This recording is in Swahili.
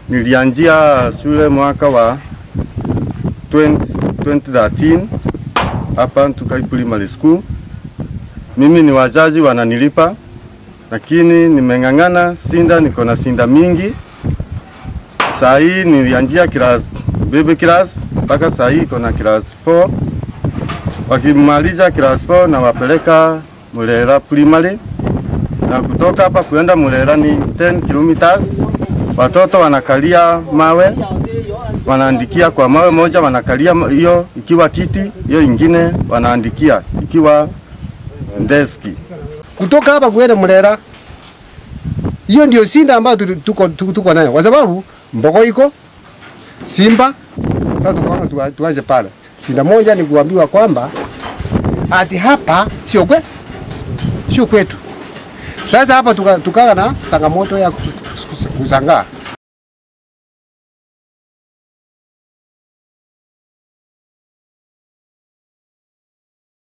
Nilianzia shule mwaka wa 20, 2013 hapa Ntukai Primary School. Mimi ni wazazi wananilipa, lakini nimeng'ang'ana sinda, niko na sinda mingi. Saa hii nilianzia class baby class mpaka saa hii iko na class 4. Wakimaliza class 4 na wapeleka Mulera Primary, na kutoka hapa kuenda Mulera ni 10 kilometers. Watoto wanakalia mawe, wanaandikia kwa mawe moja, wanakalia hiyo ikiwa kiti, hiyo ingine wanaandikia ikiwa deski. kutoka hapa kuenda Mulera. Hiyo ndio sinda ambayo tu- tuko, tuko, tuko nayo kwa sababu Mbogo iko Simba. Sasa tukaona tuwa- tuanze pale. Sinda moja ni kuambiwa kwamba ati hapa sio kwe sio kwetu. Sasa hapa tuka- tukawa na changamoto ya kus- kus- kusangaa